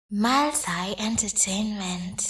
Maltai Entertainment.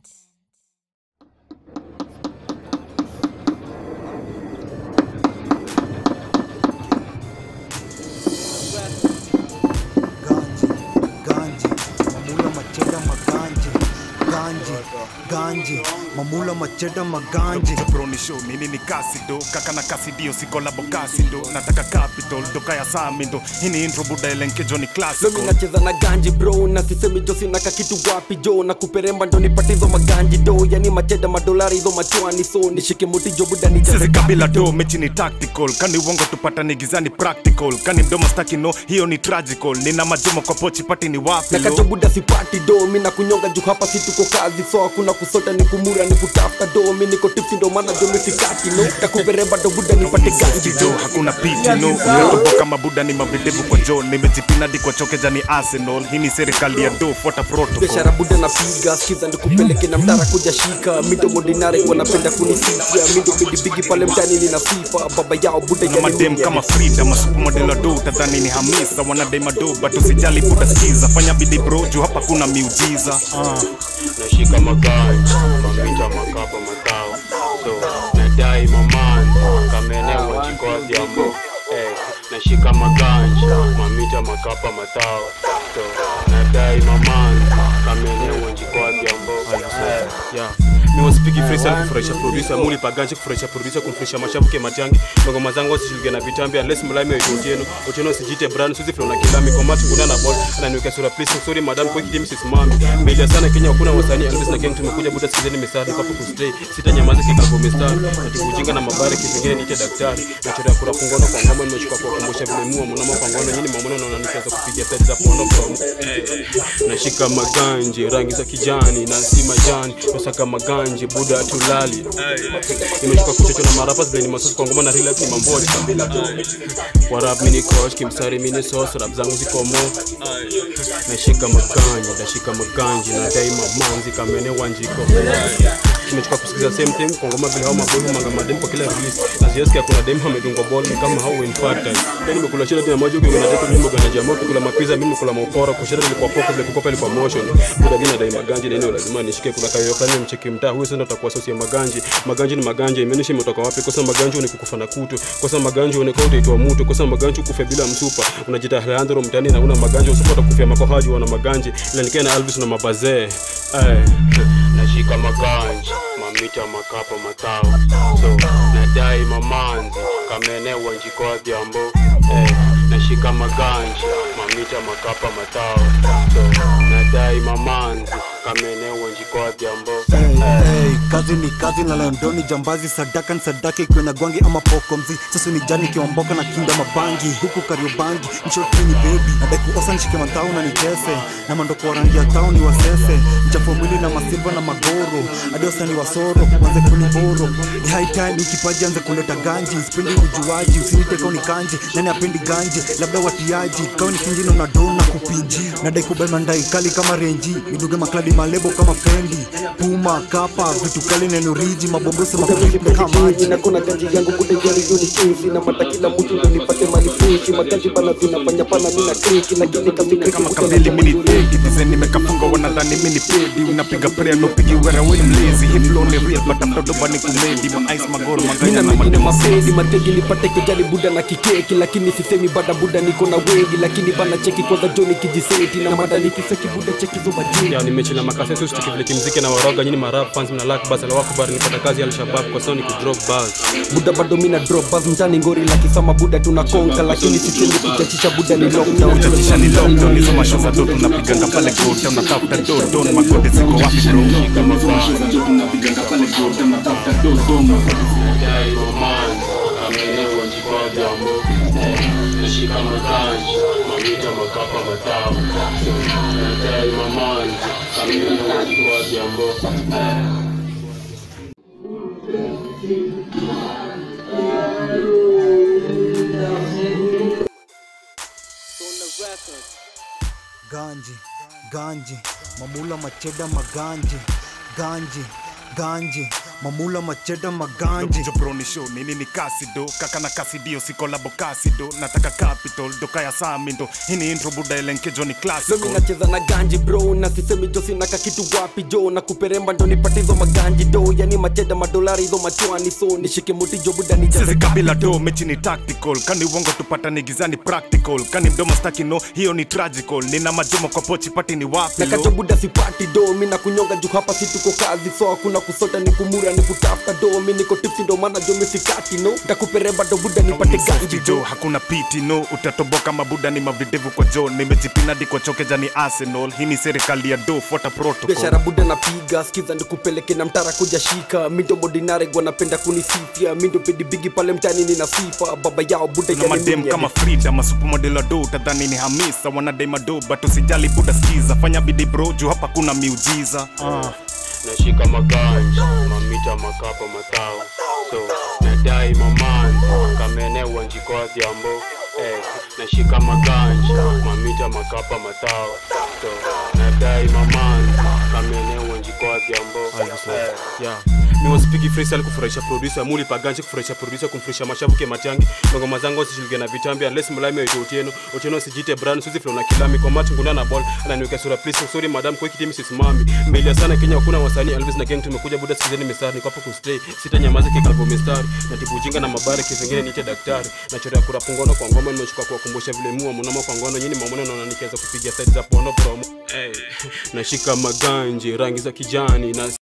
Ganji, ganji, mamula macheda maganje, ganji, ganji, mamula macheda maganje. Broni show nini ni kasi do kaka na kasi dio siko labo kasi do nataka capital doka ya sami ndo hii ni intro buda elenkejo ni Lomi classical nacheza na ganji bro na sisemi jo sina ka kitu wapi jo na kuperemba ndo nipate hizo maganji do yani macheda madolari hizo machwani so nishike muti jo buda sisi nicheze kabila do mechi ni tactical kani uongo tupata ni gizani practical kani mdomo staki no hiyo ni tragical nina majumo kwa pochi pati ni wapi na kacho lo buda sipati do mi na kunyonga juu hapa si tuko kazi so hakuna kusota ni kumura ni kutafuta do mi niko tipsi ndo maana jo misikati no na kuperemba ndo buda nipate ganji jo do hakuna piti no unatoboka mabuda ni mavidevu kwa jo nimejipinadi kwa chokeja ni arsenal hii ni serikali ya do fuata protocol biashara buda napiga skiza ndikupeleke na mdara kuja shika mido modinari wanapenda kunisifia mido bigibigi pale mtani nina sifa baba yao buda na madem kama frida masupermodel wa do utadhani ni hamisa wanadema do but usijali buda skiza fanya bidi bro juu hapa kuna miujiza ah. nashika maganja mamita makapa matao so nadai maman kamenewa jikoadhiambo hey, nashika maganja mamita makapa matao so nadai maman kamenewa jikoadhiambo yeah. mi wasipiki freestyle kufurahisha producer muli paganje kufurahisha producer kumfurahisha mashabuke matangi ngoma zangu wasishilike na vitambi unless mlami wa otieno otieno sijite brand suzi flow na kilami kwa matu kuna na ball ananiweka sura please sorry madam kwa kidi mrs mami media sana Kenya hakuna wasanii Elvis na gang tumekuja buda sikizeni misaada kwa hapo kustay sita nyamaza kikago mistari na tibujinga na mabare kipengine niite daktari na chora kura kungono kwa ngoma nimechukua kwa kumbusha vile mua mnamo kwa ngono nyinyi mamono naona nikianza kupiga set za pono from nashika maganje rangi za kijani na si majani nasaka maganje buda tulali nimechukua kuchocho na marapa zile masosi kwa ngoma na real life ni mamboli kwa rap mini coach kimstari mini sauce rap zangu ziko mo nashika maganje nashika maganje na daima manzi kamene wanjiko nimechukua kusikiza same thing kwa ngoma vile hao mabovu manga madem kwa kila release na siasikia kuna dem amedungwa ball ni kama hao in fact time yani nimekula shida tena moja kwa na tatu mimi gana jamaa kula mapiza mimi kula maupora kwa shida ilikuwa poko vile kukopa ilikuwa motion bila mimi nadai maganji na eneo lazima nishike kuna kayo fulani mcheki mtaa huyo sasa utakuwa sosi ya maganji maganji ni maganji imenishi imetoka wapi kosa maganji ni kukufa na kutu kosa maganji ni kwa utaitwa mtu kosa maganji kufa bila msupa unajita Leandro mtani na una maganji usipata kufia makohaji wana maganji ila nikia na Alvis na mabazee eh nashika maganja mamita makapa matao so nadai mamanzi kamenewa njikoadhiambo hey, nashika maganja mamita makapa matao so nadai mamanzi kamenewa njikoadhiambo Hey, kazi ni kazi na Londoni jambazi sadaka ni sadaka ikiwa na gwangi ama poko mzi sasa ni jani kiwamboka na kinda mabangi huku kariobangi mshoti ni baby nadai kuosa nishike matao na nitese na mandoko wa rangi ya tao ni wasese mchafu wa mwili na masilva na magoro hadi wasani wasoro wanze kuniboro ni high time ikipaji anze kuleta ganji sipendi ujuaji usinite kau ni kanji nani apendi ganji labda watiaji kau ni kinjino na dona kupinji nadai kubeba ndai kali kama renji niduge makladi malebo kama fendi puma kapa vitu kali neno riji mabombosi mafriple kama maji na kuna ganji yangu kude jali yuni chizi na mata kila mtu ndo nipate mali fushi maganji bana zinafanya pana mina kriki lakini kamili kama kamili mini teki design nimekafunga wanadhani mini pedi unapiga prayer no pigi wera we mlazy hii flow ni real but after doba ni kumedi ma ice magoro maganya mina na mengine mademo mapedi mategi nipate kujali buda na kikeki lakini sisemi bada buda niko na wegi lakini bana cheki kwanza joni kijiseti na mada nikiseki buda cheki zo majini ya nimechi na makasetu stiki vile kimziki na waroga nyini marap fans mna lak bas alawaku bar nipata kazi al shabab kwa sababu ni kudrop bars buda bado mina drop bas mtani ngori la kisama buda tunakonka lakini sisemi kuchachisha buda ni lockdown Uchachisha ni lockdown hizo masho za do tunapiganga pale gota unatafuta do don magode ziko wapi bro nadai mamanzi kamenewa njikoadhiambo hey, nashika maganja mamita makapa matao so nadai mamanzi kamenewa njikoadhiambo hey. ganji ganji mamula macheda maganje ganji ganji mamula macheda maganji jobroni show nini ni kasido kaka na kasidio sikolabo kasido nataka capital doka ya samindo hii ni intro buda elenkejo ni Leo classical mimi nacheza na ganji bro na sisemi jo sina ka kitu wapi jo na kuperemba ndo nipate hizo maganji do yani macheda madolari hizo machwani so nishike muti jo buda nijaze sisi kabila do mechi ni tactical kani uongo tupata ni gizani practical kani mdomo staki no hiyo ni tragical nina majomo kwa pochi pati ni wapi na lo kacho buda sipati do mi na kunyonga juu hapa si tuko kazi so hakuna kusota ni kumura ni kutafuta do mi niko tipsi ndo maana jo mi sikati no takuperemba ndo buda nipate ganji jo jo hakuna piti no utatoboka mabuda ni mavidevu kwa jo nimejipinadi kwa chokeja ni arsenal hii ni serikali ya do fuata protocol biashara buda napiga skiza ndikupeleke na mtara kuja shika mindo modinare gwanapenda kunisifia mindo pedibigi pale mtani nina sifa baba yao buda na yani madem mimi kama frida masupomodela do utadhani ni hamisa wanadai mado but usijali buda skiza fanya bidi bro juu hapa kuna miujiza ah. nashika maganja mamita makapa matao so nadai maman kamenewa njikoa jambo eh, nashika maganja mamita makapa matao so nadai maman kamenewa njikoa jambo eh, yeah. mi waspiki freestyle kufurahisha producer muli paganje kufurahisha producer kumfurahisha mashavu ke matangi ngoma zangu zishilige na vitambi unless mlami waito otieno otieno sijite brand suzi flow na kilami kwa mati nguna na ball ananiweka sura please sorry madam kwa kitimi sisimami mbele sana Kenya hakuna wasanii Elvis na gang tumekuja buda sikizeni mistari niko hapo kustay sita nyamaza kika albo mistari na tibu jinga na mabare kivingine niite daktari na chorea kura pungono kwa ngoma nimechukua kuwakumbusha vile mua mnamo kwa ngono nyini mamona naona nikiweza kupiga side za pono promo hey, nashika maganje rangi za kijani na